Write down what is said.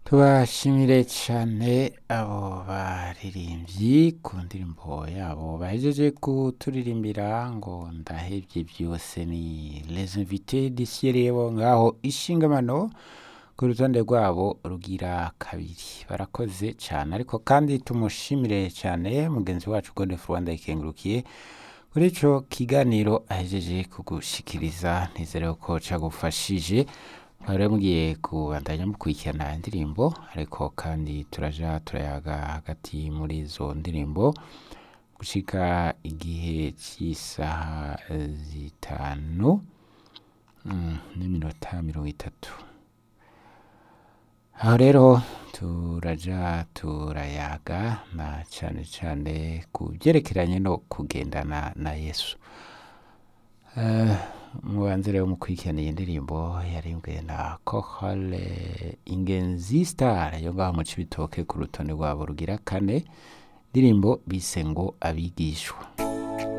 tubashimire cyane abo baririmbyi ku ndirimbo yabo bahejeje kuturirimbira ngo ndahebye byose ni les invités disirebo ngaho ishingamano ku rutonde rwabo rugira kabiri barakoze cyane ariko kandi tumushimire cyane mugenzi wacu Godefroid Rwanda ikengurukiye kuri ico kiganiro ahejeje kugushikiriza nizere ko cagufashije mwari mugiye kubandanya mukurikirana indirimbo ariko kandi turaja turayaga hagati muri izo ndirimbo gushika igihe cy'isaha zitanu mm, n'iminota mirongo itatu aho rero turaja turayaga na cane cane ku byerekeranye no kugendana na yesu Eh, mubanze rero mukurikirana iyi ndirimbo yarimbwe na kohale ingenzi star yo ngaho mu cibitoke ku rutonde rwabo rugira kane ndirimbo bise ngo abigishwa